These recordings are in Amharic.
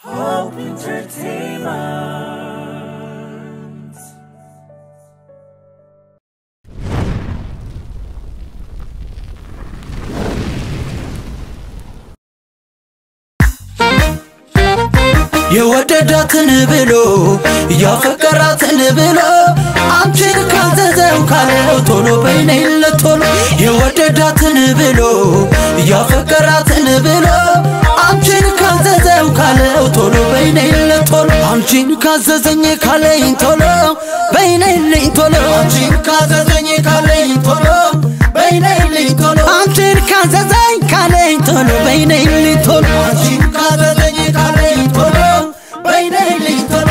Hope Entertainment. የወደዳትን ብሎ ያፈቀራትን ብሎ አንቺን ካዘዘው ካለው ቶሎ በይነይለት ቶሎ የወደዳትን ብሎ ያፈቀራትን ብሎ አንቺን ካዘዘው ካለው ቶሎ በይነይለት ቶሎ አንቺን ካዘዘኝ ካለኝ ቶሎ በይነይልኝ ቶሎ አንቺን ካዘዘኝ ካለኝ ቶሎ በይነይልኝ ቶሎ አንቺን ካዘዘኝ ካለኝ ቶሎ በይነይልኝ ቶሎ አንቺን ካዘዘኝ ካለኝ ቶሎ በይነይልኝ ቶሎ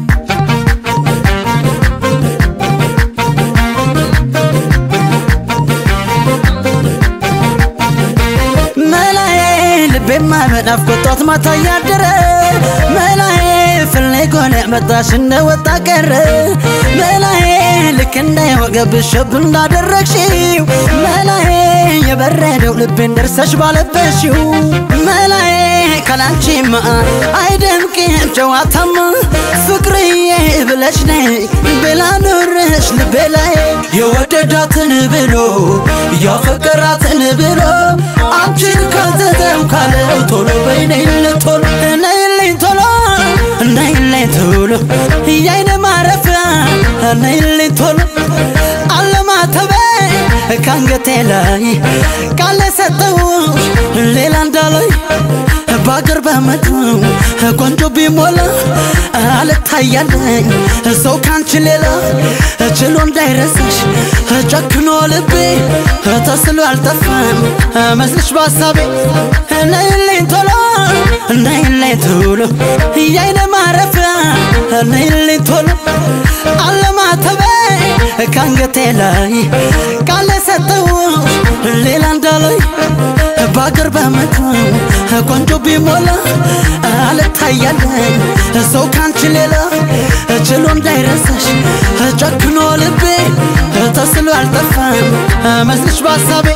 መላዬ ልቤማ በናፍቆት ጧት ማታ እያደረ መላዬ ፍልጎን መጣሽ እንደወጣ ቀረ መላዬ ልክ እንዳይወገብሽ ሸብ እንዳደረግሽው መላዬ የበረደው ልቤን ደርሰሽ ባለበሽው መላዬ ካላንቺማ አይደምቅም ጨዋታማ ፍቅርዬ ብለሽ ነይ ብላ ኑርሽ ልቤ ላይ የወደዳትን ብሎ ያፈቀራትን ብሎ አንቺን ካዘዘው ካለው ቶሎ በይነይልኝ ቶሎ ነይልኝ ቶሎ ነይልኝ ቶሎ የአይን ማረፊያ ነይልኝ ቶሎ አለማተቤ ካንገቴ ላይ ቃል ሰጠውሽ ሌላ እንዳላይ በአገር በመጡ ቆንጆ ቢሞላ አልታያለኝ ሰው ካንቺ ሌላ ችሎ እንዳይረሳሽ ጨክኖ ልቤ ተስሎ አልጠፋም መስልሽ በሀሳቤ ነይልኝ ቶሎ ነይልኝ ቶሎ የአይነ ማረፊያ ነይልኝ ቶሎ አለማተቤ ካንገቴ ላይ ቃል ሰጠውሽ ሌላ እንዳላይ በአገር በመጡ ቆንጆ ቢሞላ አልታያለኝ ሰው ካንቺ ሌላ ችሎ እንዳይረሳሽ ጨክኖ ልቤ ተስሎ አልጠፋም መስልሽ በሀሳቤ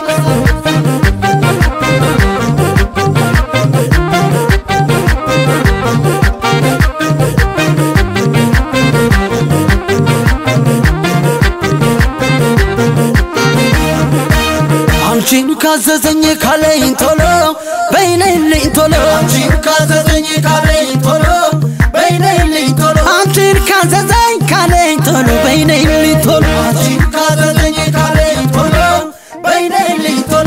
አንቺን ካዘዘኝ ካለኝ ቶሎ በይነይልኝ ቶሎ አንቺን ካዘዘኝ ካለኝ ቶሎ በይነይልኝ ቶሎ አንቺን ካዘዘኝ ካለኝ ቶሎ በይነይልኝ ቶሎ አንቺን ካዘዘኝ ካለኝ ቶሎ በይነይልኝ ቶሎ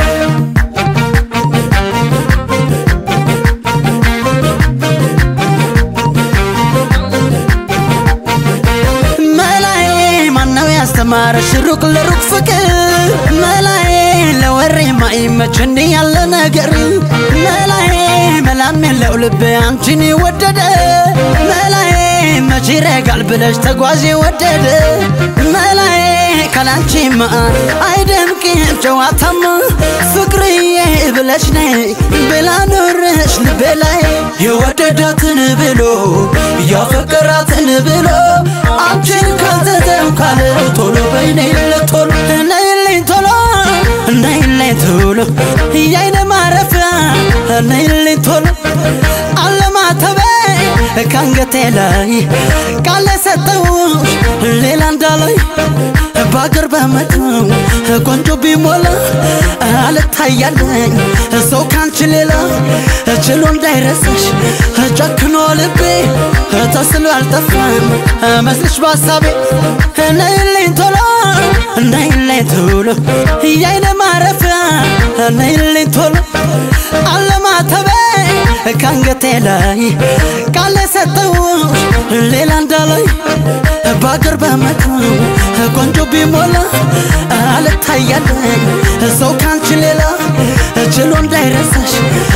መላዬ ማነው ያስተማረሽ ሩቅ ለሩቅ ፍቅር መላዬ ለወሬ ማይመች እንዲህ ያለ ነገር መላዬ መላም የለው ልብ አንቺን ወደደ መላዬ መቼ ይረጋል ብለሽ ተጓዥ ወደደ መላዬ ካላንቺማ አይደምቅም ጨዋታማ ፍቅርዬ ብለሽ ነይ ብላ ኑርሽ ልቤ ላይ የወደዳትን ብሎ ያፈቀራትን ብሎ አንቺን ካዘዘው ካለው ቶሎ በይነይለት ቶሎ ነይልኝ ቶሎ ነይልኝ ቶሎ የአይነ ማረፊያ ነይልኝ ቶሎ አለማተቤ ካንገቴ ላይ ቃል ሰጠውሽ ሌላ እንዳላይ በአገር በመጡ ቆንጆ ቢሞላ አልታያለኝ ሰው ካንቺ ሌላ ችሎ እንዳይረሳሽ ጨክኖ ልቤ ተስሎ አልጠፋም መስልሽ በሀሳቤ ነይልኝ ቶሎ ነይልኝ ቶሎ የአይነ ማረፊያ ነይልኝ ቶሎ አለማተቤ ካንገቴ ላይ ቃል ሰጠውሽ ሌላ እንዳላይ በአገር በመጡ ቆንጆ ቢሞላ አልታያለኝ ሰው ካንቺ ሌላ ችሎ እንዳይረሳሽ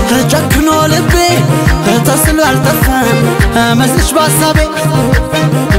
ጨክኖ ልቤ ተስሎ አልጠፋም መስልሽ በሀሳቤ